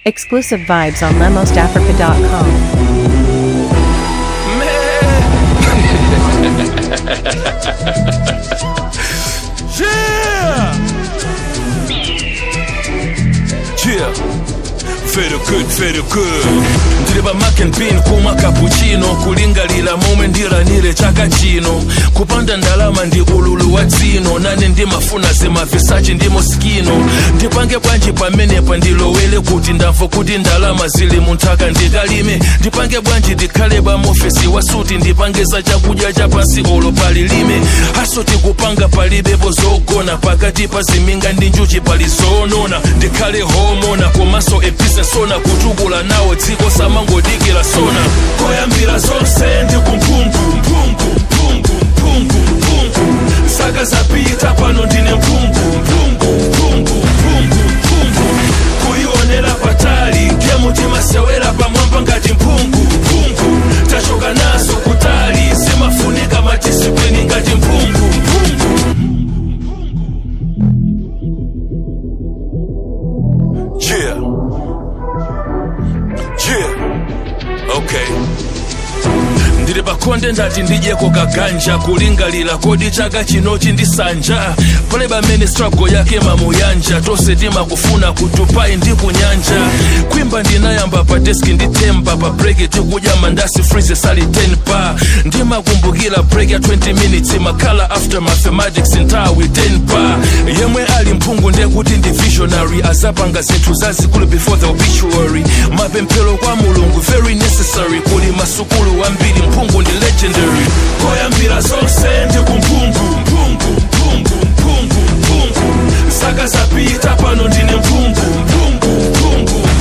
Exclusive vibes on lemosafrica.com. Yeah! Yeah! Very good, very good ndili pa makenpin kumwa cappuccino kulingalira momwe ndilanire chaka chino kupanda ndalama ndi ululu wa dzino nane ndimafuna zimavisachi ndi moskino ndipange bwanji pamenepa ndilowere kuti ndamva kuti ndalama zili munthaka ndikalime ndipange bwanji ndikhale pa mofesi wasuti ndipange za chakudya chapansi olo palilime asoti kupanga palibepo zogona pakati pa ziminga ndi njuchi pali zonona ndikhale homona komanso episesona kutukula nawo dziko samangodikira sona koyambira zonse ndi kumphungu mphungu mphungu mphungu mphungu saka zapita pano ndine mphungu mphungu mphungu mphungu mphungu kuyionera patali gemu timasewera pamwamba ngati mphungu mphungu tachoka naso kutali zimafunika madisiplini ngati mphungu mphungu Yeah. Yeah. Okay. ndili pakhonde ndati ndidyeko kaganja kulingalira kodi chaka chinochi ndisanja pale pamene struggle yake mamuyanja tonse timakufuna kutupai ndi kunyanja kwimba ndinayamba pa deski nditemba pa breki tikudya mandasi freeze sali 10 pa ndimakumbukira break ya 20 minutes makhala after mathematics nthawi 10 pa yemwe ali mphungu ndekuti ndi visionary azapanga zinthu zazikulu before the obituary mapemphero kwa mulungu very necessary kuli masukulu ambiri mphungu ndi legendary koyambira zonse ndi kumphungu mphungu mphungu mphungu mphungu saka zapita pano ndine mphungu mphungu mphungu